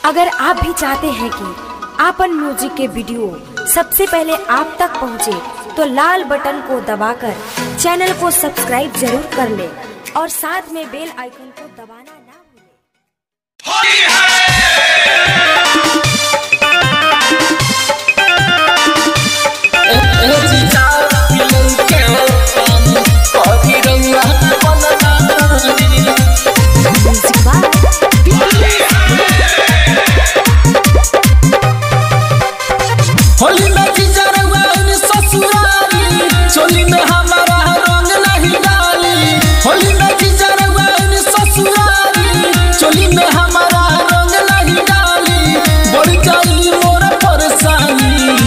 अगर आप भी चाहते हैं कि आपन म्यूजिक के वीडियो सबसे पहले आप तक पहुंचे, तो लाल बटन को दबाकर चैनल को सब्सक्राइब जरूर कर ले और साथ में बेल आइकन को दबाना ना भूलें। Music by होली में जिजरवा इन ससुरारी चोली में हमारा रंग नहीं डाली होली में जिजरवा इन ससुरारी चोली में हमारा रंग नहीं डाली बढ़ जाई मोर परेशानी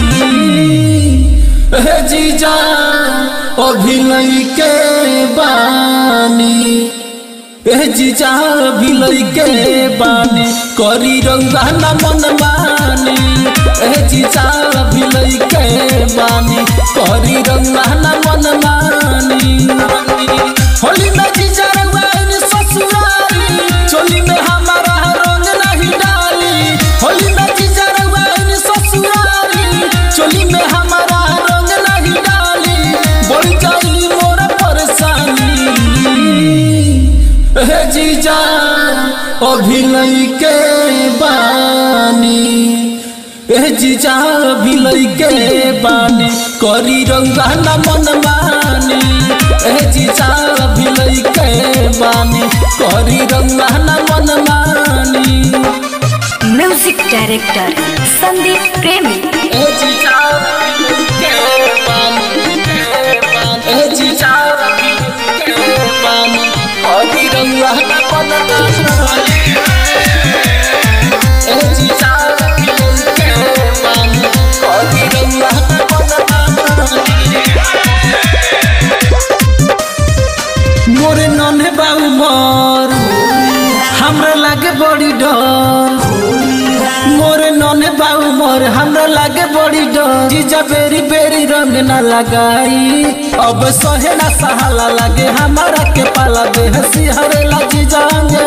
हे जीजा अभिनय के बानी ए जीजा भिलई के बानी करी रंगा न मन मानी ए जीजा भिलई के बानी करी रंगा न मन मानी होली में जीजा रंगा इन ससुरारी चोली में हमारा रंग नहीं डाली होली में जीजा रंगा इन ससुरारी चोली में हमारा रंग नहीं डाली बढ़ जाई मोर परेशानी हे जीजा अभिनय के बानी हे जीजा अभिनय के बानी करी रंगा न मन मानी हे जीजा अभिनय के बानी करी रंगा न मन मानी म्यूजिक डायरेक्टर संदीप प्रेमी हे जीजा अभिनय के बानी हे जीजा अभिनय के बानी करी रंगा न मन मानी हे जीजा अभिनय के बानी करी रंगा न मन मानी मोरे नन्हे बाबू मोर हमरा लागे बड़ी डर मोरे नन्हे बाबू मोर हमरा लागे बड़ी डर जीजा बेरी बेरी रंग ना लगाई अब सहे ना सहाला लागे हमारा के पाला बेहसी हरेला जीजा अंगे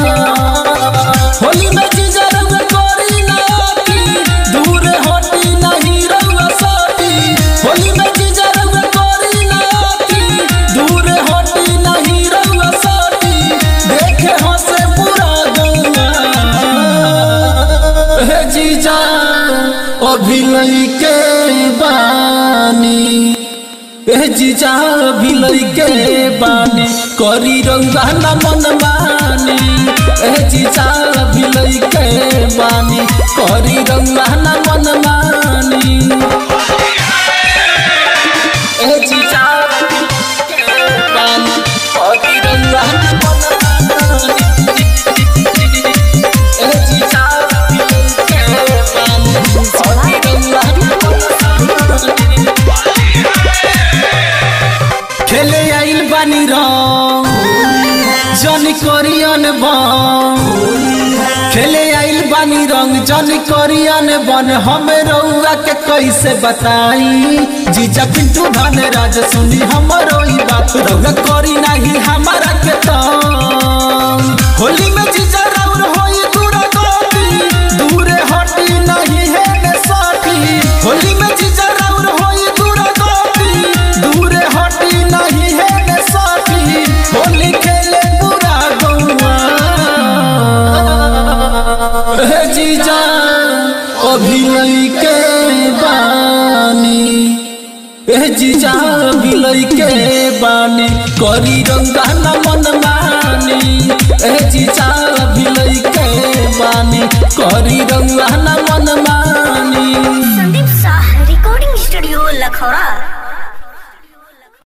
होली में जीजा रंग कोरी ना आती दूर हटी नहीं रंग साटी होली में जीजा रंग कोरी ना आती दूर हटी नहीं रंग साटी देखे हंसे पूरा गंगा हे जीजा अभिनय के बानी ए जीजा अभिनय के बानी करी रंगा न मन मानी ए जीजा अभिनय के बानी करी रंगा न मन मानी ए जीजा अभिनय के बानी करी रंगा न मन मानी ए जीजा अभिनय के बानी करी रंगा न मन मानी खेले आइल बानी रंग जन करियन बन खेले आइल बानी रंग जन करियन बन हमें रउआ के कैसे बताई जीजा पिंटू धन राज सुनी हमरो ई बात रउआ करी नहीं हमारा के तंग होली में जीजा राउर होई दूर गति दूरे हटी नहीं है ने साथी होली में जीजा राउर होई दूर गति दूरे हटी नहीं है ने साथी होली खेले पूरा गौआ हे जीजा अभिनय के बानी ए जीजा अभिनय के बानी करी रंगा न मन मानी ए जीजा अभिनय के बानी करी रंगा न मन मानी संदीप शाह रिकॉर्डिंग स्टूडियो लखौरा